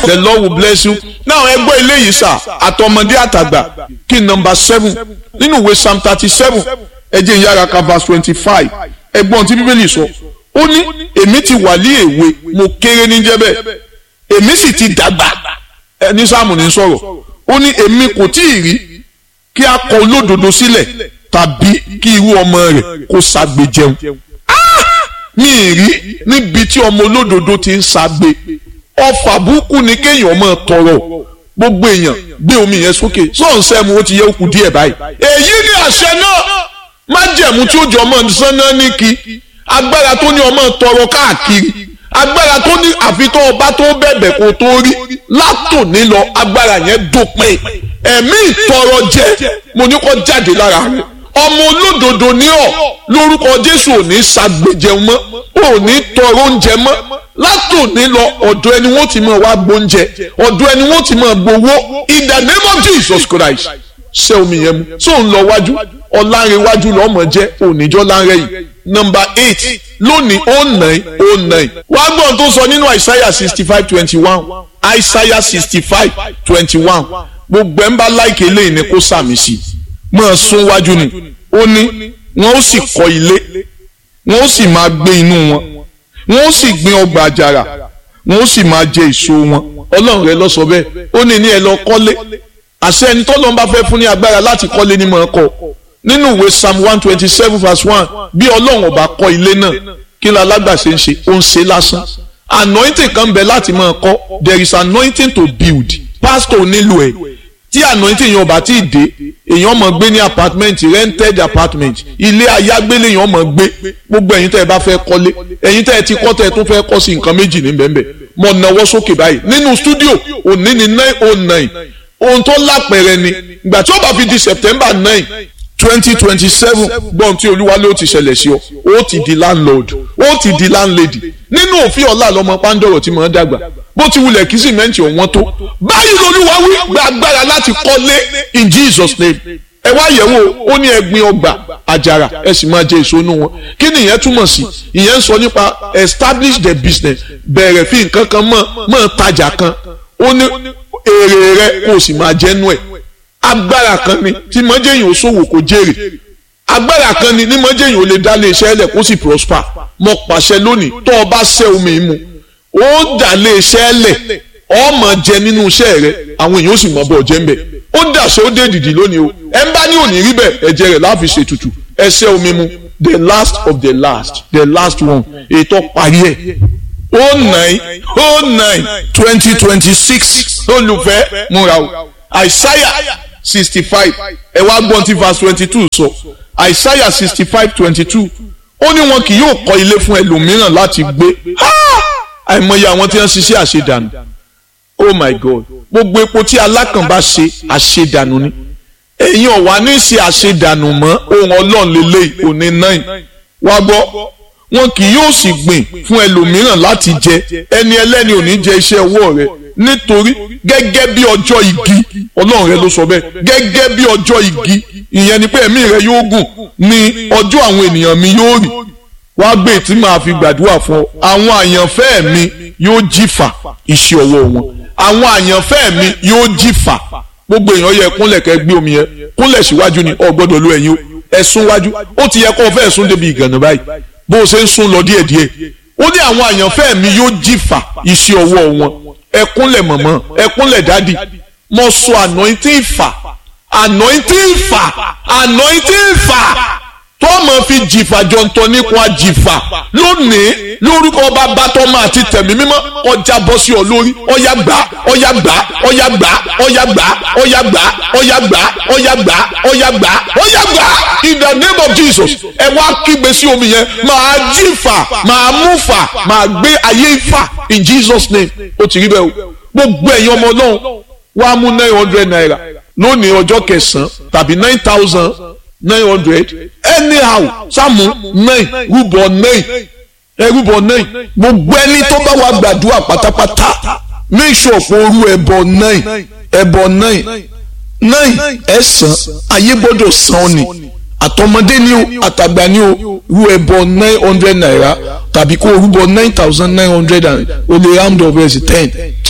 the lord will bless you now ẹ gbọ́ eléyìí sà àtọmọdé àtàgbà kí number seven nínú ìwé psalm thirty seven ẹ jẹ́ ìyára ka verse twenty five ẹgbọ́n tí bíbélì sọ ó ní èmi ti wà ní èwe mo kéré ní jẹ́bẹ̀ èmi sì ti dàgbà ẹni sáàmù ní sọ̀rọ̀ ó ní èmi kò tí ì rí kí a kọ olódodo sílẹ̀ tàbí kí irú ọmọ rẹ̀ kó ṣagbe jẹun mi ì rí níbi tí ọmọ olódodo ti ń ṣagbe ọfà burúkú ni kéèyàn máa tọrọ gbogbo èèyàn gbé omi yẹn sókè sọ̀nsẹ́mu ó ti yẹ kú díẹ̀ báyìí èyí ni àṣẹ náà májẹ̀mú tí ó jọ ọmọ sánná ní kí agbára tó ní ọmọ tọrọ káàkiri agbára tó ní àfitọ́ ọba tó bẹ̀bẹ̀ kó tó rí látòní lọ agbára yẹn dópin ẹ̀mí ìtọrọ jẹ mo ní kó jáde lára rẹ ọmọ olódodo ní ọ lórúkọ Jésù ò ní ṣàgbéjẹun mọ́ ò ní tọrọ oúnjẹ mọ́ látòní lọ ọ̀dọ̀ ẹni wọ́n ti máa wá gbóúnjẹ ọ̀dọ̀ ẹni wọ́n ti máa gbowó in the name of Jesus Christ ṣé omi yẹn mu tó ń lọ wájú ọ̀làǹrẹ̀wájú lọ́mọ jẹ́ oníjọ́ láńrẹ̀ yìí nọmba eight lónìí ó nine ó nine wàá gbọ́n tó sọ nínú àìsáyà sixty five twenty one àìsáyà sixty five twenty one gbogbo ẹ̀ ń bá láìké lẹ́yìn ni kó sàmì sí máa sún wájú ni ó ní wọn ó sì kọ́ ilé wọn ó sì máa gbé inú wọn wọn ó sì gbin ọgbà àjàrà wọn ó sì máa jẹ èso wọn ọlọ́run rẹ lọ sọ bẹ́ẹ̀ ó ní ní ẹ lọ kọ́lé àṣẹ ẹni tọ́lọ́run bá fẹ́ fún ní agbára láti kọ́lé ní mọ̀ ọ́ kọ́ nínú ìwé psalm one twenty seven verse one bí ọlọ́run ọba kọ́ ilé náà kí ló alágbàṣe ń ṣe ó ń ṣe lásán anointing kan bẹ láti máa kọ́ there is anointing to build pastor nílò ẹ̀ tí anointing yẹn ọba tí ì dé èèyàn máa gbé ní apartment rented apartment ilé ayágbélé èèyàn máa gbé gbogbo ẹ̀yin tẹ́ ẹ bá fẹ́ kọ́lé ẹ̀yin tẹ́ ẹ ti kọ́ tẹ́ ẹ tún fẹ́ kọ́ sí nǹkan méjì ní bẹ́ẹ̀ mọ̀ náwó sókè báyìí nínú studio òní ní nine oh nine ohun tó lápẹ̀rẹ̀ ni ìgbà tí ó bá fi di September nine twenty twenty seven gbọ́n tí olúwa ló ti ṣẹlẹ̀ sí ọ ó ti di landlord ó ti di landlady nínú òfin ọ̀la lọ́mọ pàǹdọ̀rọ̀ tí mò ń dàgbà bó ti wulẹ̀ kí sìmẹ́ǹtì ọ̀wọ́n tó báyìí lolúwa wí gba agbára láti kọ́lé in Jesus name ẹ wá yẹ̀wò ó ní ẹgbin ọgbà àjàrà ẹ sì máa jẹ èso inú wọn kí ni ìyẹn túmọ̀ sí ìyẹn ń sọ nípa establish the business bẹ̀rẹ̀ fi nǹkan kan mọ̀ mọ̀ tajà kan ó ní èrè rẹ kó o sì máa jẹ́ nú ẹ̀ agbára kan ni tí mọ́jẹ́yìn ò ṣòwò kò jèrè agbára kan ni ní mọ́jẹ́yìn ò lè dá lé iṣẹ́ lẹ̀ kó sì prosper mo pàṣẹ lónìí tó o bá ṣẹ́ omi mu ó dà lé iṣẹ́ lẹ̀ ó máa jẹ nínú iṣẹ́ rẹ àwọn èèyàn ó sì mọ̀ bọ̀ jẹ́ ń bẹ̀ ó dàṣẹ ó dé dìdì lónìí o ẹ ń bá ní òní rí bẹ́ẹ̀ ẹ̀jẹ̀ rẹ̀ láàfin ṣètùtù ẹ ṣẹ́ omi mu the last of the last the last one ètò parí ẹ̀ oh nine oh nine twenty twenty six olùfẹ́ múra o àìsáyà sixty five ẹ wá gbọ́n tí verse twenty two sọ àìsáyà sixty five twenty two ó ní wọn kì yóò kọ́ ilé fún ẹlòmíràn láti gbé àìmọye àwọn tí wọ́n ṣiṣẹ́ àṣedànù oh my god gbogbo epo tí alákàn bá ṣe àṣedànù ni ẹ̀yin ọ̀wá ní ṣe àṣedànù mọ́ ohun ọlọ́run lélẹ́yìí òní nine wá gbọ́ wọn kì yóò sì gbìn fún ẹlòmíràn láti jẹ ẹni ẹlẹ́ni ò ní jẹ iṣẹ́ ọwọ́ rẹ̀ nítorí gẹ́gẹ́ bí ọjọ́ igi ọlọ́run rẹ ló sọ bẹ́ẹ̀ gẹ́gẹ́ bí ọjọ́ igi ìyẹn ni pé ẹ̀mí rẹ yóò gùn ní ọjọ́ àwọn ènìyàn mi yóò rì wá gbé tí màá fi gbàdúrà fún ọ àwọn àyànfẹ́ mi yóò jìfà iṣẹ́ ọwọ́ wọn àwọn àyànfẹ́ mi yóò jìfà gbogbo èèyàn yẹ kúnlẹ̀ kẹ́ gbé omi yẹn kúnlẹ̀ síwájú ni ọ gbọ́dọ̀ lo ẹ̀yìn ẹ̀sùn wájú ó ti yẹ kó o fẹ́ sún débi ìgànnà báyìí bó o ṣe ń sún lọ díẹ̀díẹ̀ ó ní àwọn àyànfẹ́ mi yóò jìfà iṣẹ́ ọwọ́ wọn ẹkúnlẹ̀ mọ̀mọ́ ẹkúnlẹ̀ dádì mo sọ anointing fà anointing fà anointing fà tó mọ̀ fi jìfà jọ̀ǹtọ̀ nípa jìfà lónìí lórúkọ bàbá tọ́mọ àti tẹ̀mí mímọ́ ọjà bọ́ sí ọ lórí ọ̀yà gbà ọ̀yà gbà ọ̀yà gbà ọ̀yà gbà ọ̀yà gbà ọ̀yà gbà ọ̀yà gbà ọ̀yà gbà ọ̀yà gbà in the name of Jesus ẹ wá kígbe sí omi yẹn máa jìfà máa mú fà máa gbé ayé fà in Jesus name ó ti rí bẹ́ẹ̀ o gbogbo ẹ̀yin ọmọ náà wàá mú nine hundred naira lónìí ọjọ́ kẹsàn-án tàbí nine thousand nine hundred anyhow sáàmù nine rúbọ nine ẹ rúbọ nine gbogbo ẹni tó bá wà gbàdúrà pátápátá make sure kó rú ẹbọ nine ẹbọ nine nine ẹsàn ayé gbọ́dọ̀ san ọ́ ni àtọmọdé ni o àtàgbà ni o rú ẹbọ nine hundred naira tàbí kó rúbọ nine thousand nine hundred and o lè round up ẹ̀ sí ten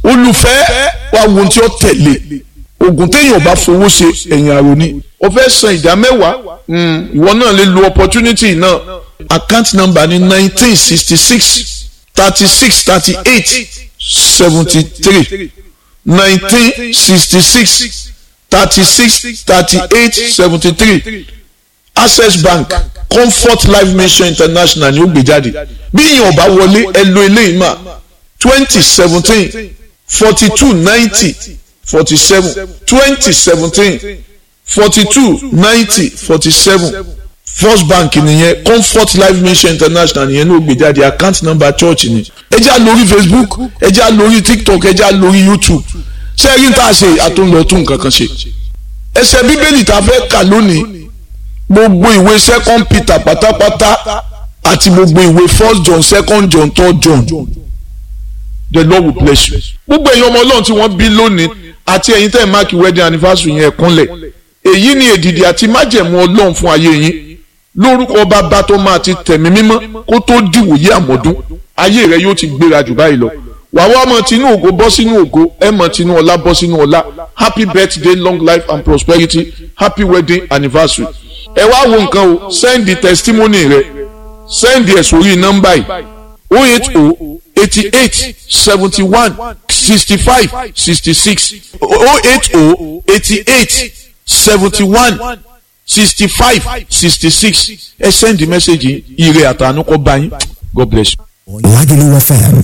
olùfẹ́ wa wo ohun tí ó tẹ̀lé oògùn téèyàn bá fowó ṣe ẹ̀yìn àrò ni o fẹ́ san ìdá mẹ́wàá ìwọ náà lè lo opportunity náà account number ní nineteen sixty six thirty six thirty eight seventy three nineteen sixty six thirty six thirty eight seventy three access bank comfort life mission international ni ó gbé jáde bí ìyẹn ọba wọlé ẹ lo eléyìí mà twenty seventeen forty two ninety forty seven twenty seventeen forty two ninety forty seven first bank nìyẹn comfort life mission international nìyẹn ló gbé jáde account number church ni ẹ já lórí facebook ẹ já lórí tiktok ẹ já lórí youtube ṣé ẹ rí tá a ṣe àtúndọ̀tún nǹkan kan ṣe ẹsẹ̀ bíbélì tá a fẹ́ kà lónìí gbogbo ìwé second peter pátápátá àti gbogbo ìwé first john second john third john the lord will bless you. gbogbo èèyàn ọmọ ọlọ́run tí wọ́n bí lónìí àti ẹ̀yin tẹ́ ẹ̀ máàkì wedding anniversary yẹn kúnlẹ̀ èyí ni èdìdì àti májẹ̀mú ọlọ́run fún ayé yín lórúkọ bàbá tó máa ti tẹ̀mí mímọ́ kó tó dìwòye àmọ́dún ayé rẹ yóò ti gbéra jù báyìí lọ wàá wá mọ tinú ògo bọ́ sínú ògo ẹ mọ tinú ọlá bọ́ sínú ọlá happy birthday long life and prosperity happy wedding anniversary ẹ wá wo nǹkan o send the testimony rẹ send ẹ sórí nọ́mbà yìí o eight o eighty eight seventy one sixty five sixty six o eight o eighty eight seventy one sixty five sixty six ẹ send the message yìí ire àtànú kó bá yín god bless you. Lagelu FM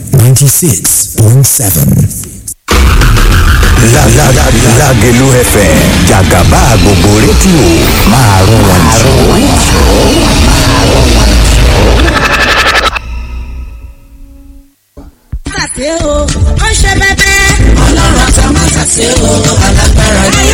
96.7. Lagelu FM jàgàbá gbogbo rédíò máa rún wọn Tàṣé o, ó ṣe bẹ́bẹ́. Ọlọ́run àti ọmọ tàṣé o, alágbára ni.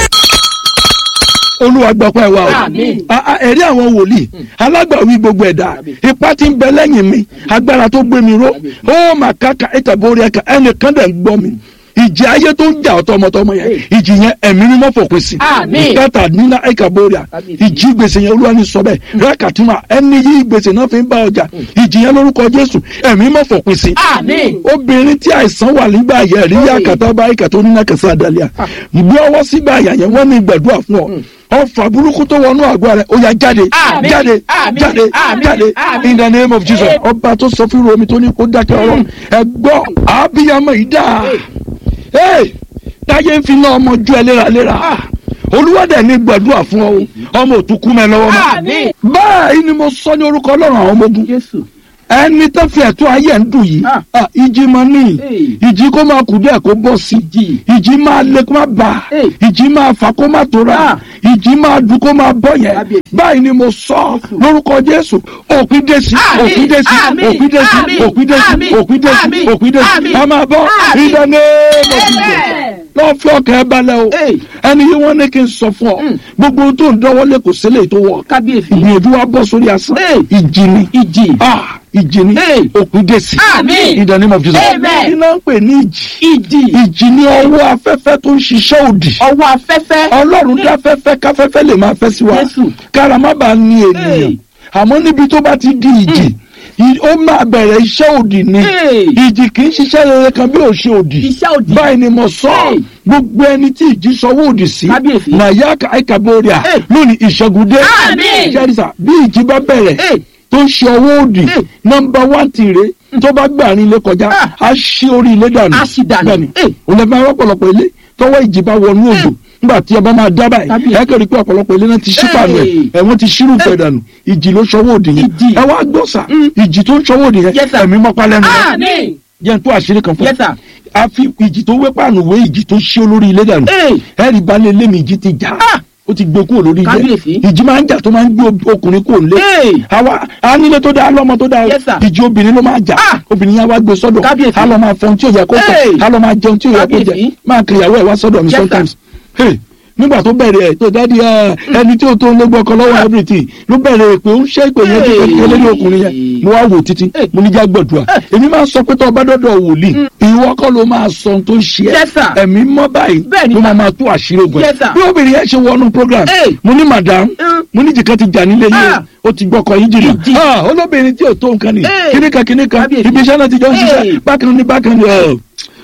olúwa gbọ́pẹ́ wa o A- a- ẹ̀rí àwọn wòlíì alágbàwí gbogbo ẹ̀dá ipá tí ń bẹ lẹ́yìn mi agbára tó gbé mi ró ó mà káka ìtàbórí ẹ̀ka ẹnìkan dẹ̀ ń gbọ́ mi ìjì ayé tó ń jà ọ́ tọmọtọmọ yẹn ìjì yẹn ẹ̀mí ni wọ́n fòpin sí ìkẹta nínú ìkàbóríà ìjì gbèsè yẹn olúwa ní sọ bẹ́ẹ̀ rákàtúmọ̀ ẹni yí gbèsè náà fi ń bá ọjà ìjì yẹn lórúkọ jésù ẹ̀mí mọ̀ fòpin sí obìnrin tí àìsàn wà nígbà yẹn rí yàkàtà bá ìkàtà onínà kẹsàn-án àdàlẹ́ à gbé ọwọ́ sígbà àyà yẹn wọ́n ní gbàdúrà fún ọ ọfà burúkú tó wọnú àgọ́ rẹ̀ ó yá jáde jáde jáde jáde in the name of jesus ọba tó sọ fún romi tó ní kó dákẹ́ ọ̀rọ̀ ẹ gbọ́ àbíyamọ yìí dáa Hey, táyé ń fi náà ọmọ ju ẹ léraléra olúwàdẹ ní gbàdúrà fún ọ ọmọ òtún mẹ lọ́wọ́ mọ́ báyìí ni mo sọ ní orúkọ ọlọ́run àwọn ọmọ ogun ẹni tó fi ẹ̀tọ́ ayé ń dùn yìí ah, ìjì máa ní ìjì kó máa kù díẹ̀ kó bọ́ sí ìjì máa lé kó máa bà ìjì máa fà kó máa tóra ìjì máa dùn kó máa bọ́ yẹn báyìí ni mo sọ lórúkọ jésù òpin dé sí òpin dé sí òpin dé sí òpin dé sí òpin dé sí òpin dé sí a máa bọ́ ìdáná mọ̀tìjọ́ lọ́ọ́ fi ọkàn ẹ balẹ̀ o ẹni yìí wọ́n ní kí n sọ fún ọ gbogbo ohun tó ń dánwọ́lé kò sílẹ̀ tó wọ̀ ìgbìyànjú wa bọ́ sórí asán ìjì ni ìjì ìjì ni òkú dé sí in the name of Jesus iná ń pè ní ìjì ìjì ni ọwọ́ afẹ́fẹ́ tó ń ṣiṣẹ́ òdì ọwọ́ afẹ́fẹ́. ọlọ́run dá fẹ́fẹ́ káfẹ́fẹ́ lè máa fẹ́ sí wa Jésù. kára má bàa ní ènìyàn àmọ́ níbi tó bá ti di ìjì ì- ó máa bẹ̀rẹ̀ iṣẹ́ òdì ni Hey. ìjì kì í ṣiṣẹ́ rere kan bí ò ṣe òdì Iṣẹ́ òdì. báyìí ni mo sọ Hey. gbogbo ẹni tí ìjì sọwọ́ òdì sí Kábíyèsí. nàyà àìkàbọ̀rìà Hey. lónìí ìṣẹ́gun dé Àmín. ṣẹ́ríṣà bí ìjì bá bẹ̀rẹ̀ Hey. tó ń ṣe ọwọ́ òdì Hey. nọmba wán tìrẹ tó bá gbàrin ilé kọjá Ah. á ṣí orí ilé dànù Á ṣí dànù. bẹ́ẹ̀ni Hey. òun lè máa rọ́pọ̀lọpọ̀ ilé tọwọ́ ìjì bá wọnú òjò nígbà tí ọba máa dábàá ẹ Kábíyèsí. ẹ kẹ́rì pé ọ̀pọ̀lọpọ̀ ilé náà ti ṣí fàánù ẹ̀ Hey. ẹ̀ wọ́n ti ṣírù fẹ̀ dànù ìjì ló ṣọwọ́ òdì yẹn Ìjì. ẹ wá gbọ́ sà ìjì tó ń ṣọwọ́ òdì yẹn Yes, sir. ẹ̀mí mọ́pá lẹ́nu rẹ̀ Àmín. jẹ́ n tó àṣírí kan fún Yes, sir. a fi ìjì tó wé pàánù wé ìjì tó ṣí olórí ilé dànù Hey. ẹ̀rì balẹ̀ lémi ìjì ti jà Ah. ó ti gbé kúrò lórí ilé Kábíyèsí. ìjì máa ń jà tó máa ń gbé ob- ọkùnrin kúrò nílé Hey. àwa a nílé tó dáa lọ́mọ tó dáa o Yes, sir. ìjì obìnrin ló máa jà Ah. obìnrin yẹn wá gbé sọ́dọ̀ Kábíyèsí. a lọ máa fọhun tí ò yẹ kó Hey. fọ a lọ máa jẹun tí ò yẹ kó jẹ Kábíyèsí. máa kiri ìyàwó ẹ̀ wá sọ́dọ̀ mi Yes, sir. sometimes Hey, nígbà tó bẹ̀rẹ̀ ẹ̀ tó dádì ẹ̀ ẹni tí ó tó ń lógbó ọkọ lọ́wọ́ everything ló bẹ̀rẹ̀ pé ó ń ṣe ìpè yẹn Hey. kékeré lórí ọkùnrin yẹn mo wá wò títí Hey. mo ní já gbọ̀dùà èmi máa ń sọ pé tó o bá dọ́dọ̀ wòlíì ìwọ kọ́ ló máa sọ ohun tó ń ṣe Yes, sir. ẹ́ ẹ̀mí mọ́ báyìí Bẹ́ẹ̀ni, ló sir. máa máa tú àṣírí ogun ẹ̀ Yes, sir. bí obìnrin yẹn ṣe wọnú program Hey. mo ní madam Mm. mo ní jìkan ti jà nílé yìí Ah. o ti gbọ́kọ̀ yín jìnnà Ìjì. Ah, olóbìnrin tí ò tó nǹkan ni Hey. kíníkan kíníkan Kábíyèsí. ibi iṣẹ́ náà ti jọ ń Hey. ṣiṣẹ́ bákan ní bákan ní ọ̀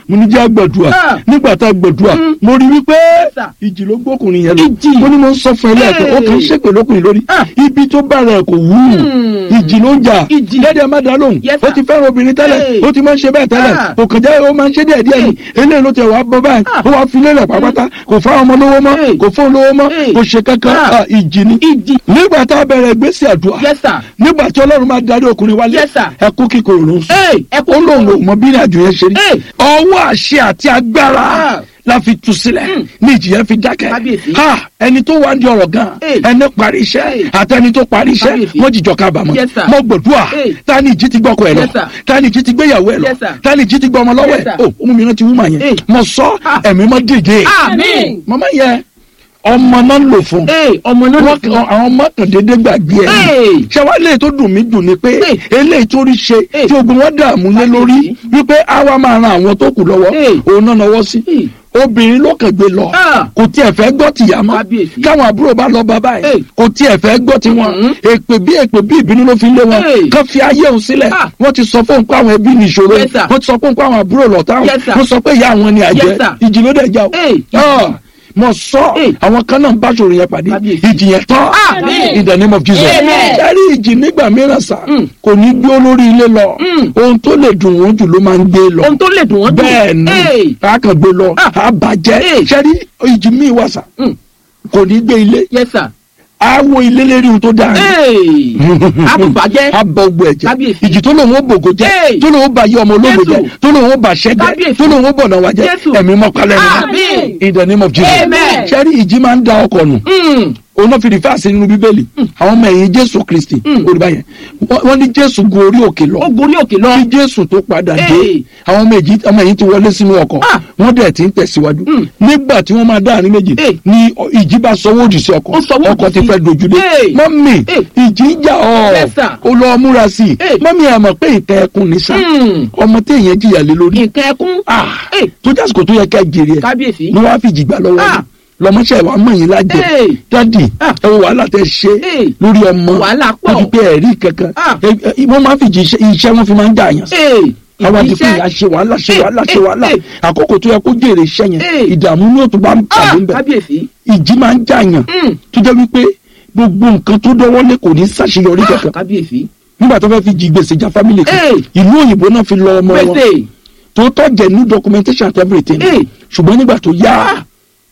mo ní jẹ́ gbàdúrà Ah. nígbà tá a gbàdúrà mo rí wípé sir. ìjì ló gbókùnrin yẹn lọ Ìjì. mo ní mo ń sọ fún ẹ lẹ́ẹ̀kan ó kàn ń Hey. ṣègbè lókùnrin lórí Ah. ibi tó bá rẹ̀ kò wú ìjì ló ń jà Ìjì. dẹ́dẹ̀ má dá lóhùn Yes, ó sir. ti fẹ́ràn obìnrin tẹ́lẹ̀ Hey. ó ti máa ń ṣe bẹ́ẹ̀ tẹ́lẹ̀ Ah. kò kàn jẹ́ ó máa ń ṣe díẹ̀ díẹ̀ ni eléyìí ló tẹ̀ wá bọ́ báyìí Ah. ó wá fi lélẹ̀ pápátá kò fáwọn ọmọ lówó mọ́ Hey. kò fóun lówó mọ́ Hey. kò ṣe kankan Ah. Ah, ìjì ni ìjì nígbà tá a bẹ̀rẹ̀ ìgbésí àdúrà yes sir nígbà tí ọlọ́run máa darí ọkùnrin wálé Yes, sir. ẹkú kíkorò ló ń sùn Hey, ẹkú ó lóun kíkorò. ò mọ bí ìrìnàjò yẹn ṣe rí Hey. ọwọ́ àṣẹ àti agbára Ah. la fi tu sílẹ̀ ní ìjì yẹn fi dákẹ́ Kábíyèsí. ha ẹni tó wá ń di ọ̀rọ̀ gan Hey. ẹni parí iṣẹ́ Hey. àti ẹni tó parí iṣẹ́ Kábíyèsí. wọ́n jìjọ kábàámọ̀ Yes, sir. mo gbòdúà Hey. ta ni ìjì ti gbọ́kọ̀ ẹ̀ lọ Yes, sir. ta ni ìjì ti gbéyàwó ẹ̀ lọ Yes, sir. ta ni ìjì ti gbọ́ ọmọ lọ́wọ́ Yes, ẹ̀ sir. o ọmọ mi rántí wúmà yẹn Hey. mo sọ Ah. ẹ̀mí mọ́ dìde Àmín. màmá yẹn ọmọ náà ń lò fún Hey, ọmọ náà wọ́n kàn àwọn ọmọ kan déédéé gbàgbé ẹ̀ Hey. ṣé wàá lè tó dùn mí dùn ni pé Hey. eléyìí tó rí ṣe Hey. tí ogun wọn dààmú lé lórí wípé àwa máa ran àwọn tó kù lọ́wọ́ Hey. òun náà náwó sí Hey. obìnrin ló kàn gbé lọ Ah. kò tiẹ̀ fẹ́ gbọ́ tìyá mọ́ Kábíyèsí. káwọn àbúrò bá lọ bàbá ẹ̀ Hey. kò tiẹ̀ fẹ́ gbọ́ tiwọn Mhm. èpè bí èpè bí ìbínú ló fi lé wọn Hey. kán fi ayé òun sílẹ̀ Ah. wọ́n ti sọ fóun pé àwọn ẹbí ní ìṣòro Yes, sir. wọ́n ti sọ fóun pé àwọn àbúrò lọ́tà Yes, sir. wọ́n sọ pé ìyá àwọn ni àjẹ́ Yes, sir. ìjì ló dẹ̀ já o Hey. Ah. mo sọ Hey. àwọn kan náà ń bá ṣòro yẹn pàdé Kábíyèsí. ìjì yẹn tán Amen. in the name of Jesus Amen. ẹ̀rí ìjì nígbà mìíràn sá Mm. kò ní gbé olórí ilé lọ Mm. ohun tó lè dùn wọ́n jù ló máa ń gbé lọ ohun tó lè dùn wọ́n dùn bẹ́ẹ̀ ni Hey. a kàn gbé lọ Ah. a bàjẹ́ Hey. ṣẹ́rí ìjì míì wà sá Mm. kò ní gbé ilé yes sir a wo ilé lérí ohun tó dáa ni Hey. àbùbàjẹ́ a bọ ogbó ẹ̀jẹ̀ Kábíyèsí. ìjì tó lòun ó bògò jẹ́ Hey. tó lòun ó bà yé ọmọ ológo Jésù. jẹ́ tó lòun ó bà ṣẹ́ jẹ́ Kábíyèsí. tó lòun ó bọ̀nà wa jẹ́ Jésù. ẹ̀mí mọ́kálẹ́ Àmín. ni in the name of Jesus Amen. ṣẹ́rí ìjì máa ń da ọkọ̀ nù Mm. òun náà fi rìfáàsì nínú bíbélì àwọn ọmọ ẹ̀yìn jésù kristi Mm. olùbá yẹn wọ́n wọ́n ní jésù gun orí òkè lọ ó gorí òkè lọ kí jésù tó padà dé Hey. àwọn ọmọ ẹ̀yìn ọmọ ẹ̀yìn ti wọlé sínú ọkọ̀ Ah. wọ́n dẹ̀ ti ń tẹ̀síwájú Mm. nígbà tí wọ́n máa dá àárín méjì Hey. ni ọ- ìjì bá sọwọ́ òdì sí ọkọ̀ Ó sọwọ́ òdì ọkọ̀ ti sí. fẹ́ dojúdé Hey. mọ́mì Hey. ìjì ń jà ọ́ Yes, sir. ó lọ múra sí i Hey. mọ́mì ẹ̀ mọ̀ pé ìtẹ́ ẹkùn ní sá Mm. ọmọ téèyàn jìyà lé lórí nǹkan ẹkún Ah. Hey. tó jásìkò tó yẹ ká jèrè ẹ̀ kábíyèsí ni wọ́n á fi jìgbà lọ́wọ́ Ah. yìí lọmọṣẹ́ wa mọ̀ yín lájẹ Hey. dádì Ah. ẹ wo wàhálà tẹ ṣe Hey. lórí ọmọ Wàhálà pọ̀. wọ́n fi pé ẹ̀rí kankan Ah. Ẹ- ẹ- wọ́n máa ń fi jí iṣẹ́ iṣẹ́ wọn fi máa ń dà yàn sí Hey. àwọn àti pé Iṣẹ́. ìyá ṣe wàhálà ṣe Hey. wàhálà ṣe Hey. wàhálà Hey. àkókò tó yẹ kó jèrè iṣẹ́ yẹn Hey. ìdààmú ní òtún bá ń Ah, pàdé ń bẹ̀ kábíyèsí ìjì máa ń jà yàn Mm. tó jẹ́ wípé gbogbo nǹkan tó dọ́wọ́lé kò ní ṣàṣeyọrí Ah, kankan kábíyèsí nígbà tó fẹ́ fi jí gbèsè já fámìlì kan Hey. ìlú òyìnbó náà fi lọ ọmọ wọn gbèsè tó tọ́ jẹ́ ní documentation and everything Hey. ṣùgbọ́n nígbà tó yá Ah.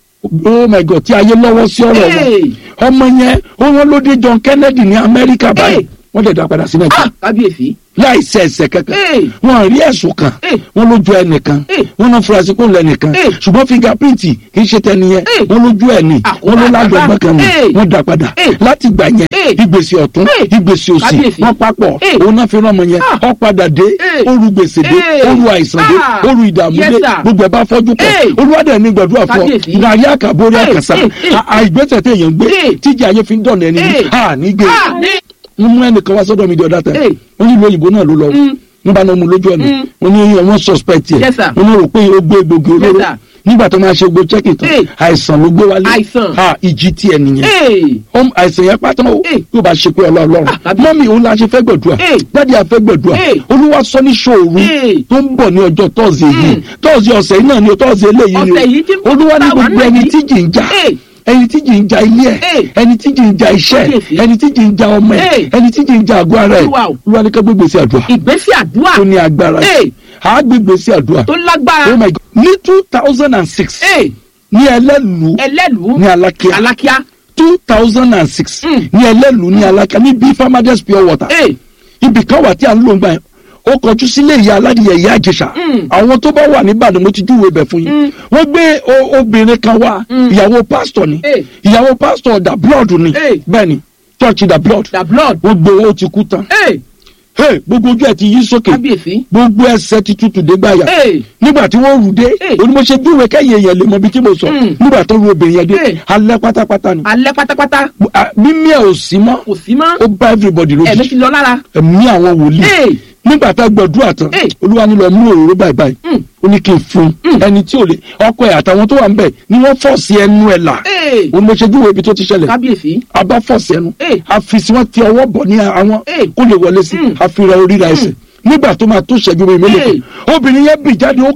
oh my god tí ayé lọ́wọ́ sí ọ̀rọ̀ Hey. wọn ọmọ yẹn ó wọn ló dé John Kennedy ní Amẹ́ríkà báyìí Hey. wọ́n dẹ̀ dá padà sí Nàìjíríà Ah, kábíyèsí láì ṣe ẹ̀ṣẹ̀ kankan Hey. wọ́n rí ẹ̀sùn kan Hey. wọ́n lójú ẹnìkan Hey. wọ́n náà furasí kó lẹ́nìkan Hey. ṣùgbọ́n fingerprint kì í ṣe tẹniyẹn Hey. wọ́n lójú ẹ̀ ní Àkóbá wọ́n ló lágbẹ̀gbọ́n kan ní Hey. wọ́n dá padà Hey. láti gbà yẹn Hey. ìgbésí ọ̀tún Hey. ìgbésí òsì Kábíyèsí. wọ́n papọ̀ Hey. òun náà fi rán ọmọ yẹn Ah. ó padà dé Hey. ó ru gbèsè dé Hey. ó ru àìsàn dé Ah. ó ru ìdààmú Yes, dé sir. gbogbo ẹ̀ bá fọ́jú pọ̀ Hey. olúwadẹ̀ ní gbàdúrà fún ọ Kábíyèsí. nàrí àkàbórí Hey. àkàsà Hey. Hey. àìgbésẹ̀ téèyàn gbé Hey. tíjà ayé fi ń dọ̀nà ẹni Hey. à nígbè Ah, ní wọ́n mú ẹnìkan wá sọ́dọ̀ mi di ọ̀dà tẹ̀ Hey. wọ́n nílùú òyìnbó náà ló lọ Mm. wọ́n bá náà mú lójú ọ̀nà Mm. wọ́n ní wọ́n suspect yẹ Yes, sir. wọ́n ní rò pé ó gbé egbògi olóró Yes, sir. nígbà tó máa ṣe gbó checking tán Hey. àìsàn ló gbé wálé Àìsàn. ha ìjì tiẹ̀ nìyẹn Hey. Ọm, àìsàn yẹn pátá o Hey. yóò bá ṣe pé ọlọ́ọ̀lọ́run Ah, tàbí- mọ́mí òun la ṣe fẹ́ gbẹ̀dúà Hey. dáàdi àfẹ́ gbẹ̀dúà Hey. olúwa sọ ní ṣòru Hey. tó ń bọ̀ ní ọjọ́ tọ́sí yìí Mm. tọ́sí ọ̀sẹ̀ yìí náà ni o tọ́sí eléyìí ni Ọ̀sẹ̀ yìí tí o olúwa ní táwa gbogbo náà ẹni yìí. tí jì ń jà Hey. ẹni tí jì ń jà ilé ẹ̀ Hey. ẹni tí jì ń jà iṣẹ́ ẹ̀ Kábíyèsí. ẹni tí jì ń jà ọmọ ẹ̀ Hey. ẹni tí jì ń jà àgọ́ ara ẹ̀ Olúwa o. olúwa ní ká gbégbé sí àdúrà ìgbésí àdúrà tó ní agbára Hey. á gbégbé sí àdúrà tó lágbára oh my god ní two thousand and six Hey. ní ẹlẹ́lu ẹlẹ́lùú ní alákíá alákíá two thousand and six Mm. ní ẹlẹ́lu ní alákíá ní bí farmers pure water Hey. ibì kan wà tí a ń lò ń gbà yẹn ó kọjú sílé ìyá aládìyẹ ìyá àjẹsà Mm. àwọn tó bá wà níbàdàn mo ti júwèé bẹ̀ fún yín Mm. wọ́n gbé o- obìnrin kan wá Mm. ìyàwó pásítọ̀ ni Hey. ìyàwó pásítọ̀ da blood ni Hey. bẹ́ẹ̀ ni church da blood the blood wọ́n gbé owó ti kú tán Hey. Hey, gbogbo ojú ẹ̀ ti yí sókè kábíyèsí gbogbo ẹsẹ̀ ti tutù dé gbàyà Hey. nígbà tí wọ́n rù dé Hey. onímọ̀ṣẹ́ júwèé kẹ́yìn èèyàn lè mọ ibi tí mo sọ Mm. nígbà tó ru obìnrin yẹn dé Hey. alẹ́ pátápátá ni alẹ́ pátápátá Ah, mímí ẹ̀ ò sí mọ́ kò sí mọ́ ó bá everybody ẹ̀mí lójijì ti lọ lára ẹ̀mí àwọn wòlíì Hey. nígbà tá a gbàdúrà tán Hey. olúwa ní lọ mú òróró báyìí báyìí Mm. ó ní kí n fún un ẹni tí ò lè ọkọ ẹ̀ àtàwọn tó wà ń bẹ̀ ni wọ́n fọ́ọ̀sì ẹnu ẹ̀ là Hey. òun ló ṣe júwèé ibi tó ti ṣẹlẹ̀ kábíyèsí a bá fọ́ọ̀sì ẹnu Hey. a fi sí wọn ti ọwọ́ bọ̀ ní àwọn Hey. kó lè wọlé sí Mm. a fi ra orí ra ẹsẹ̀ nígbà tó máa tó ṣẹ́jú mi mélòó Hey. kan obìnrin yẹn bì jáde ó-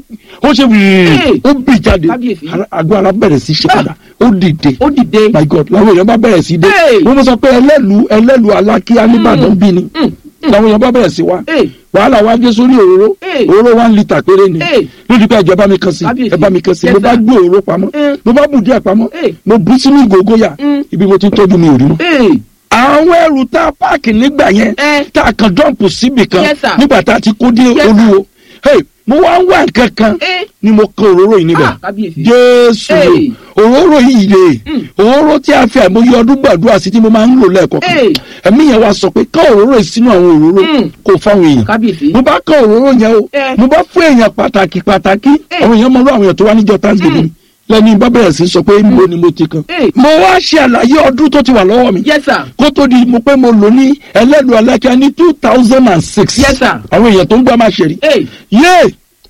ó ṣe wìrì Hey. ó bì jáde Kábíyèsí. Ara- àgọ́ ara bẹ̀rẹ̀ sí ṣe Ah. padà ó dìde ó dìde. my god làwọn èèyàn bá bẹ̀rẹ̀ sí dé Hey. wọ́n mọ̀ sọ pé ẹlẹ́lu ẹlẹ́lu alákíá nìbàdàn bí ni làwọn èèyàn bá bẹ̀rẹ̀ sí wa Hey. wàhálà wa dé sórí òróró Hey. òróró one litre péré ni Hey. lójú pé ẹjọ bá mi kan sí Kábíyèsí. ẹ bá mi kan sí Yes, mo bá sir. gbé òróró pamọ́ Mm. mo bá bù díẹ̀ pamọ́ Hey. mo bú sínú ìgògóyà Mm. ibi mo ti ń tọ́jú mi ò rí mọ́ Hey. àwọn ẹrù tá a páàkì nígbà yẹn Eh. tá a kan dọ́ǹpù síbì kan Yes, sir. nígbà tá a ti kó dé Yes, sir. olúwo Hey, mo wá ń wá nǹkan kan Eh. ni mo kan òróró yìí níbẹ̀ Ah, kábíyèsí. jésù Hey. òróró yìí rè Mm. òróró tí a fi àìmọye ọdún gbàdúrà sí tí mo máa ń lò lẹ́ẹ̀kọ̀kan Hey. ẹ̀mí yẹn wá sọ pé ká òróró yìí sínú àwọn òróró Mm. kò fáwọn èèyàn kábíyèsí. mo bá kọ òróró yẹn o Eh. mo bá fún èèyàn pàtàkì pàtàkì Eh. àwọn èèyàn mọ irú àwọn èèyàn tó wá níjọ thanksgiving lẹ́ni bá bẹ̀rẹ̀ sí sọ pé níbo ni mo ti kan Eh. mo wá ṣe àlàyé ọdún tó ti wà lọ́wọ́ mi yes sir. kó tó di mo pé mo lò ní ẹlẹ́lu alákíá ní two thousand and six Yes, sir. àwọn èèyàn tó ń gbá máa ṣe rí Hey. yé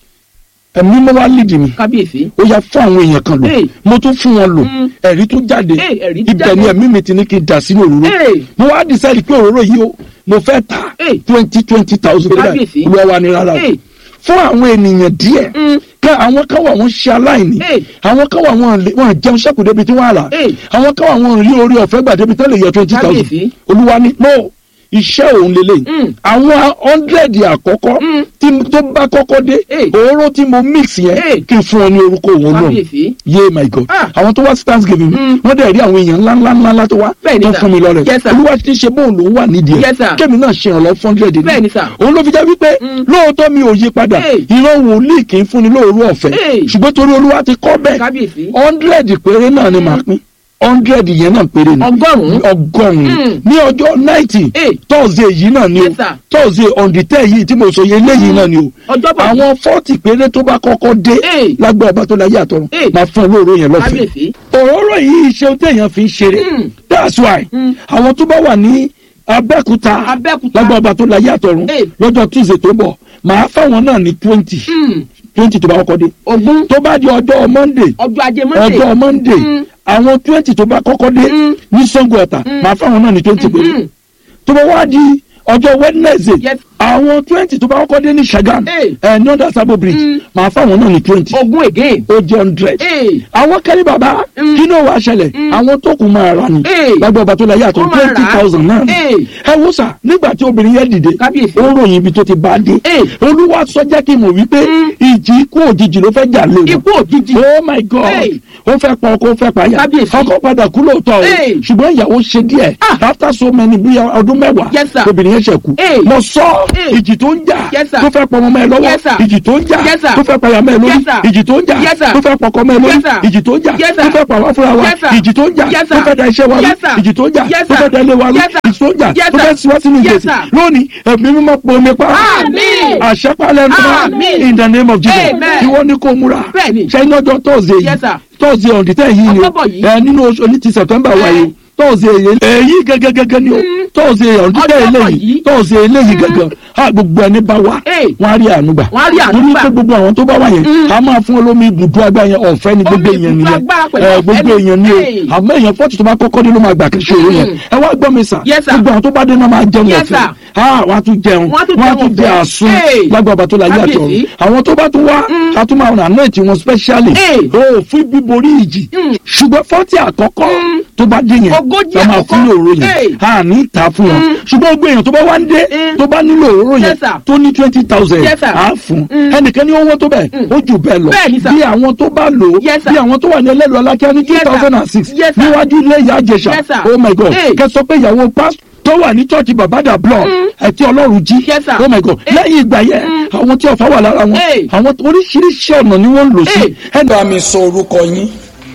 ẹ̀mí mo wá lídìí mi kábíyèsí. ó yá fún àwọn èèyàn kan lò Hey. mo tún fún wọn lò Mm. ẹ̀rí tó jáde Hey, ẹ̀rí tó ibẹ̀ jáde. ni ẹ̀mí mi ti ní kí n dà sínú òróró Hey. mo wá decide pé òróró yìí o mo fẹ́ ta Hey. twenty twenty thousand Kábíyèsí. olúwa wa ni rárá o Hey. fún àwọn ènìyàn díẹ̀ Mm. ká àwọn kan wà wọ́n ṣe aláìní Hey. àwọn kan wà wọ́n lè- wọ́n jẹun ṣẹ́kù débi tí wọ́n á rà Hey. àwọn kan wà wọ́n rí orí ọ̀fẹ́ gbà débi tí wọ́n lè yọ twenty thousand Kábíyèsí. olúwa ni no iṣẹ́ òun lélẹ̀ Mm. àwọn hundred àkọ́kọ́ Mm. tí tó bá kọ́kọ́ dé Hey. òróró tí mo mix yẹn Hey. kí n fún ọ ní orúkọ òun náà kábíyèsí. yé my god Ah. àwọn tó wá sí thanksgiving Mm. wọ́n dẹ̀ rí àwọn èèyàn ńlá ńlá ńlá ńlá tó wá Bẹ́ẹ̀ni, tó sir. fún mi lọ́rẹ̀ Yes, sir. olúwa ti ṣe bóun lòún wà nídìí Yes, sir. ẹ̀ kémi náà ṣe ìrànlọ́ fún hundred Bẹ́ẹ̀ni, sir. òun ló fi jẹ́ wípé Mm. lóòótọ́ mi ò yí padà Hey. ìran wòlíì kì í fúnni lóòrú ọ̀fẹ́ Hey. ṣùgbọ́n torí olúwa ti kọ́ bẹ́ẹ̀ kábíyèsí. hundred péré náà ni màá pín hundred yẹn náà péré ni ọgọ́rùn-ún. ọgọ́rùn-ún Mm. ní ọjọ́ ninety Hey. thursday yìí náà ni o Yes, sir. thursday on the ten yìí tí mo sọ yẹn léyìí náà ni o ọjọ́bọ̀ yìí. àwọn fọ́ọ̀tì péré tó bá kọ́kọ́ dé Hey. lágbára ọba tó láyé àtọ̀run Hey. máa fún olóòrò yẹn lọ́fẹ̀ẹ́ kábíyèsí. òróró yìí ṣeun téèyàn fi ń ṣeré Mm. that's why Mm. àwọn tó bá wà ní abẹ́kúta Abẹ́òkúta. lágbára ọba tó láyé àtọ̀run Hey. lọ́jọ́ tuesday tó bọ̀ màá fáwọn náà ní twenty Mm. twenty tó bá kọ́kọ́ dé ogún. tó bá di ọjọ́ monday ọjọ́ ajé monday. ọjọ́ monday Mm. àwọn twenty tó bá kọ́kọ́ dé Mm. ní sango ọ̀tà màá fáwọn náà ní twenty péré Mm. tó bá wá di ọjọ́ wednesday Yes. àwọn twenty tó bá kọ́kọ́ dé ní sagam Hey. ẹ̀ ní ọ̀dà sabo bridge Mm. màá fáwọn náà ní twenty ogún again. ó jẹ́ hundred Hey. àwọn kẹ́lí bàbá Mm. kí ló wàá ṣẹlẹ̀ Mm. àwọn tó kù máa rà ní Hey. lágbó ọba tó la yàtọ̀ Wọ́n máa rà twenty á. thousand náà ni. Hey. ẹ wo sà nígbà tí obìnrin yẹn dìde Kábíyèsí. ó ròyìn ibi tó ti bá a dé Hey. olúwa sọ jẹ́ kí n mọ̀ wípé Mm. ìjì ikú òjijì ló fẹ́ jà lé wọn ikú òjijì. oh my god Hey. ó fẹ́ pa ọkọ ó fẹ́ pa ya Kábíyèsí. ọkọ padà kú lóòótọ́ o Hey. ṣùgbọ́n ìyàwó ṣe díẹ̀ Ah. after so many bí ọdún mẹ́wàá Yes, sir. obìnrin yẹn ṣe kú Hey. mo sọ Hey. ìjì tó ń jà Yes, sir. tó fẹ́ pọ̀ ọmọ mẹ́ lọ́wọ́ Yes, sir. ìjì tó ń jà Yes, sir. tó fẹ́ pa ya mẹ́ lórí Yes, sir. ìjì tó ń jà Yes, sir. tó fẹ́ pọkọ mẹ́ lórí Yes, sir. ìjì tó ń jà Yes, tó sir. fẹ́ pa wá fúnra wa Yes, sir. ìjì tó ń jà Yes, tó sir. fẹ́ da iṣẹ́ wa rú Yes, sir. ìjì tó ń jà Yes, tó sir. fẹ́ da ilé wa rú Yes, sir. ìjì tó ń jà Yes, tó sir. fẹ́ siwá sínú Yes, ìgbésí sir. lónìí ẹ̀mí mímọ́ pomi pa Àmín. àṣẹpálẹ̀ Àmín. nù in the name of Jesus Amen. ìwọ ni kò múra Bẹ́ẹ̀ni. ṣe iná ọjọ́ tọ́sídẹ̀ẹ́ Yes, yìí sir. tọ́sídẹ̀ẹ́ ọ̀dì tẹ́ yìí ni o October yìí. ẹ nínú oṣù ní ti September wa yìí tọ́sídẹ̀ẹ́ yìí èyí gẹ́gẹ́gẹ́gẹ́ ni o tọ́sídẹ̀ẹ́ ọ̀dì tẹ́ October eléyìí yìí. tọ́sídẹ̀ẹ́ eléyìí gẹ́gẹ́ ha gbogbo ẹni bá wa Hey. wọ́n á rí àánú gbà Wọ́n á rí àánú torí gbà. pé gbogbo àwọn tó bá wà yẹn Mm. a máa fún olómi ibùdó agbára yẹn ọ̀fẹ́ ni gbogbo Omi èèyàn ibùdó nìyẹn agbára pẹ̀lú ẹ ọ̀fẹ́ gbogbo ni. èèyàn ni Hey. o àmọ́ èèyàn fọ́ọ̀tì tó bá kọ́kọ́ dé ló máa gbà kí ṣòro yẹn Mm. ẹ wá gbọ́ mi sà Yes, sir. gbogbo àwọn tó bá dé náà máa jẹun Yes, ọ̀fẹ́ sir. ah wọ́n á tún jẹun Wọ́n á tún wọ́n á jẹun tún jẹ ọ̀fẹ́. àsun Hey. lágbàbà tó la yé àtọ̀ Kábíyèsí. àwọn tó bá tún wá Mm. a tún máa ràn náà tí wọn specially Hey. o fún bíborí ìjì Mm. ṣùgbọ́n fọ́tì àkọ́kọ́ Mm. tó bá dé yẹn Ogójì la máa àkọ́kọ́. fún òróró Hey. yẹn a ní ta fún wọn Mm. ṣùgbọ́n gbogbo èèyàn tó bá wá ń dé Mm. tó bá nílò òróró yẹn Yes, sir. tó ní twenty thousand Yes, sir. a fún Mm. ẹnìkan ní owó tó bẹ́ẹ̀ Mm. ó jù bẹ́ẹ̀ lọ Bẹ́ẹ̀ni, sir. bí àwọn tó bá lò ó Yes, sir. bí àwọn tó wà ní ẹlẹ́lu alákíá ní two Yes, sir. thousand and six Yes, sir. níwájú ilé ìyá àjẹsà Yes, sir. oh my god Hey. kẹ sọ pé ìyàwó pásítọ̀ tó wà ní church babada block ẹtí ọlọ́run jí Yes, sir. oh my god Hey. lẹ́yìn ìgbà yẹn Mm. àwọn tí ọ̀fà wà lára wọn Hey. àwọn oríṣiríṣi ọ̀nà ni wọ́n ń lò sí. Hey. ẹ bá mi sọ orúkọ yín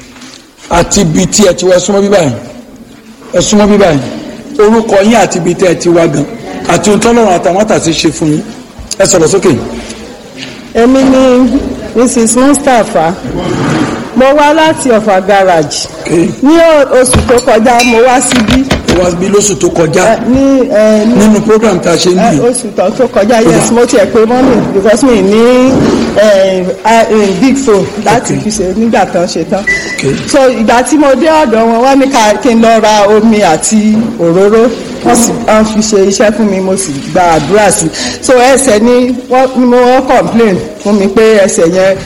àti ibi tí ẹ ti wá ẹ súnmọ́ bíbá yìí ẹ súnmọ́ bíbá yìí orúkọ yín àti ibi tí ẹ ti wá gan àti ohun tọ́lọ́run àtàwọn àtàtì ṣe fún yín ẹ sọ̀rọ̀ sókè. èmi ni mrs mustapha mo wá láti ọ̀fà garage Okay. ní o- oṣù tó kọjá mo wá síbí ó wá bí lóṣù tó kọjá ẹ, ní ẹ, ní nínú program tá a ṣe ń ẹ, bì oṣù tó tó kọjá yes mo tiẹ̀ pé mọ́mì because mi ní ẹ, ẹ, big phone láti Okay. fi ṣe nígbà tán ṣe tán Okay. so ìgbà tí mo dé ọ̀dọ̀ wọn wọ́n ní ká kí n lọ ra omi àti òróró wọ́n sì wọ́n fi ṣe iṣẹ́ fún mi mo sì gba àdúrà sí so ẹsẹ̀ ni wọ́n ni mo wọ́n complain fún mi pé ẹsẹ̀ yẹn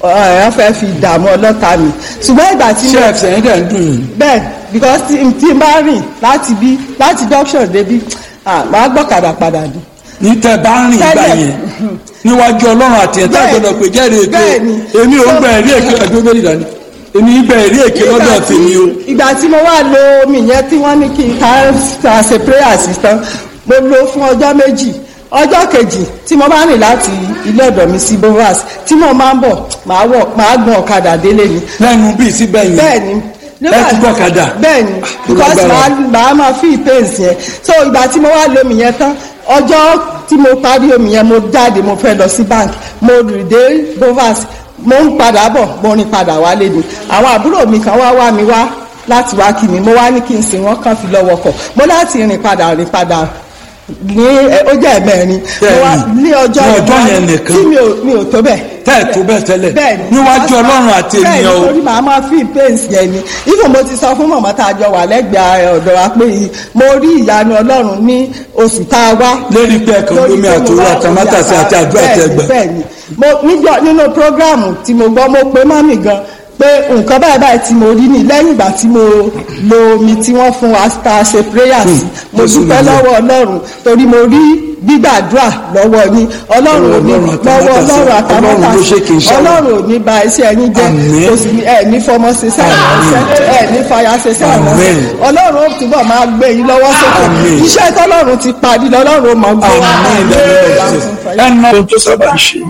ẹ fẹ́ fi dààmú ọlọ́ta mi ṣùgbọ́n ìgbà tí ṣé mo ẹsẹ̀ yín dẹ̀ ń dùn yín. bẹ́ẹ̀ because tí tí n bá rìn láti bí láti junction débi ah, màá gbọ́kadà padà ni. ní tẹ bá ń rìn ìgbà Tẹ́lẹ̀. yẹn níwájú ọlọ́run àti ẹ̀ta Bẹ́ẹ̀. gbọdọ̀ pé jẹ́rìí èké Bẹ́ẹ̀ni. o èmi ò ń gba ẹ̀rí èké ẹ̀dúró méjì dání èmi ń gba ẹ̀rí èké lọ́dọ̀ Nígbà tí- tèmi o. ìgbà tí mo wá lo omi yẹn tí wọ́n ní kí n ká ká ṣe prayer sí tán mo lo fún ọjọ́ méjì ọjọ́ kejì tí mo bá rìn láti ilé ọ̀dọ̀ mi sí bovas tí mo máa ń bọ̀ màá wọ̀ màá gun ọ̀kadà délé ni lẹ́nu bíi síbẹ̀ yẹn bẹ́ẹ̀ni ẹ tún gbọ́kadà. bẹ́ẹ̀ni because màá màá máa fi pains yẹn so ìgbà tí mo wá lo omi yẹn tán ọjọ́ tí mo parí omi yẹn mo jáde mo fẹ́ lọ sí bank mo rìn dé bovas mo ń padà bọ̀ mo rìn padà wálé ni àwọn àbúrò mi kan wá wá mi wá láti wá kí mi mo wá ní kí n sìn wọ́n kàn fi lọ́wọ́ kọ̀ mo láti rìn padà rìn padà ní ẹ, ó jẹ́ ẹ̀mẹ́rin mo wá Bẹ́ẹ̀ni. ní ọjọ́ Ní ọjọ́ ìwá- yẹn nìkan. tí mi ò mi ò tó bẹ́ẹ̀ tẹ́ ẹ̀ tó bẹ́ẹ̀ tẹ́lẹ̀ bẹ́ẹ̀ni níwájú ọlọ́run àti ènìyàn bẹ́ẹ̀ni o torí màá máa fi pains yẹn ni ifo mo ti sọ fún mọ̀mọ́ tá a jọ wà lẹ́gbẹ̀ẹ́ ọ̀dọ̀ wa pé mo rí ìyanu ọlọ́run ní oṣù tá a wá. lérí pé ẹ̀kan Lórí lómi pé mo àtòrò wá àtàmátàsí omi àti àdúrà bẹ́ẹ̀ni, tẹ́gbà bẹ́ẹ̀ni mo níjọ nínú prógráàmù tí mo gbọ́ mo pe mọ́mì gan pé nǹkan báyìí báyìí tí mo rí ni lẹ́yìn ìgbà tí mo lo omi tí wọ́n fún wa tá a ṣe prayer sí mo Jésù dúpẹ́ nìyẹn. lọ́wọ́ ọlọ́run torí mo rí gbígbàdúrà lọ́wọ́ yín ọlọ́run ò ní Ọlọ́run lọ́wọ́ àtàmátàsé, ọlọ́run Ọlọ́run ló ṣe kì í àtàmátàsé ṣàwọn. ọlọ́run ò ní ba iṣẹ́ yín jẹ́ Àmín. kò sì ní ẹ̀ ní fọmọ ṣe sẹ́wọ̀n ẹ̀ ní fàyà ṣe sẹ́wọ̀n Àmín. ọlọ́run ó túbọ̀ máa gbé yín lọ́wọ́ sókè Àmín. iṣẹ́ tọ́lọ́run ti parí lọ́lọ́run ó mọ̀ gbé àmín ìdánilẹ̀ ẹnu ohun tó sábà ń ṣe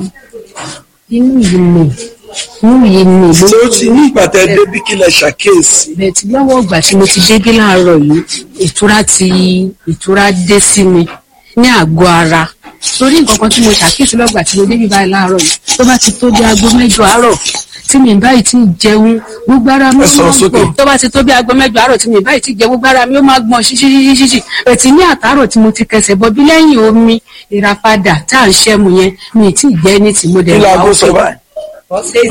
inú yìí ni inú yìí ni ló ṣé ó ti ní ìgbà tẹ débi kí lẹ ṣàkíyèsí bẹ́ẹ̀ tí lọ́wọ́ ìgbà tí mo ti débí láàárọ̀ yìí ìtura ti ìtura dé sí mi ní àgọ́ ara torí nǹkan kan tí mo ṣàkíyèsí lọ́gbà tí mo débí báyìí láàárọ̀ yìí tó bá ti tó bí aago mẹ́jọ àárọ̀ tí mi báyìí ti jẹun gbogbo ara mi Ẹ ó sọ̀rọ̀ máa sókè. gbọ̀n tó bá ti tó bí aago mẹ́jọ àárọ̀ tí mi báyìí ti jẹ gbogbo ara mi ó máa gbọ̀n ṣíṣíṣíṣíṣí ẹ̀tì ní àtàárọ̀ tí mo ti kẹsẹ̀ bọ́ bí lẹ́yìn omi ìràpadà tá à ń ṣẹ́mu yẹn mi ì tí ì jẹ́ ní tí mo dẹ̀ kí wà láago sọ òkè. báyìí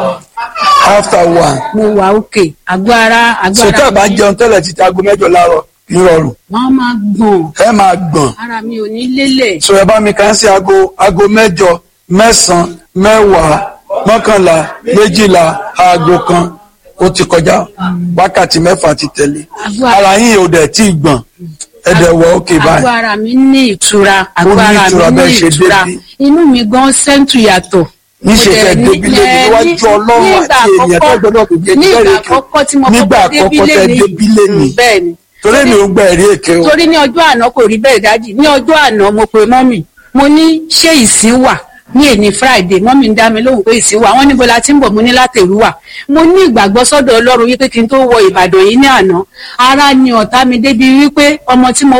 after one mo wà òkè àgọ́ ara àgọ́ ṣètò ara àbá mi jẹun tẹ́lẹ̀ títí aago mẹ́jọ láàárọ̀ nírọ̀rùn wọ́n máa gbọ̀n ẹ máa gbọ̀n ara mi ò ní lélẹ̀ sọ ẹ bá mi kàn sí aago aago mẹ́jọ mẹ́sàn-án mẹ́wàá mọ́kànlá méjìlá aago kan ó ti kọjá wákàtí mẹ́fà ti tẹ̀lé Àgọ́- ara yín ò dẹ̀ tí ì gbọ̀n ẹ dẹ̀ wọ òkè àgọ́ báyìí ara mi ní ìtura àgọ́ ní ara ìtura mi ní bẹ́ẹ̀ ṣe ìtura débí. inú mi gan sẹ́ńtù yàtọ̀ níṣe Mo dẹ̀ fẹ́ ní- débi lé ẹ, níwájú ní- ọlọ́run nígbà àti èèyàn tó àkọ́kọ́- gbọ́dọ̀ kò jẹ́ nígbà jẹ́rìí àkọ́kọ́ tí mo nígbà kọ́kọ́ débí àkọ́kọ́ tẹ lé débi lé ní bẹ́ẹ̀ ni torí mi ò gba ẹ̀rí èké o torí ní ọjọ́ àná kò rí bẹ́ẹ̀ dájì ní ọjọ́ àná mo pe mọ́mì mo ní ṣé ìsín wà ní èní friday mọ́mì ń dá mi lóhùn pé ìsín wà wọ́n níbo la ti ń bọ̀ mo ní látẹ̀rú wà mo ní ìgbàgbọ́ sọ́dọ̀ ọlọ́run wípé kí n tó wọ ìbàdàn yìí ní àná ara ni ọ̀tá mi débi wípé ọmọ tí mo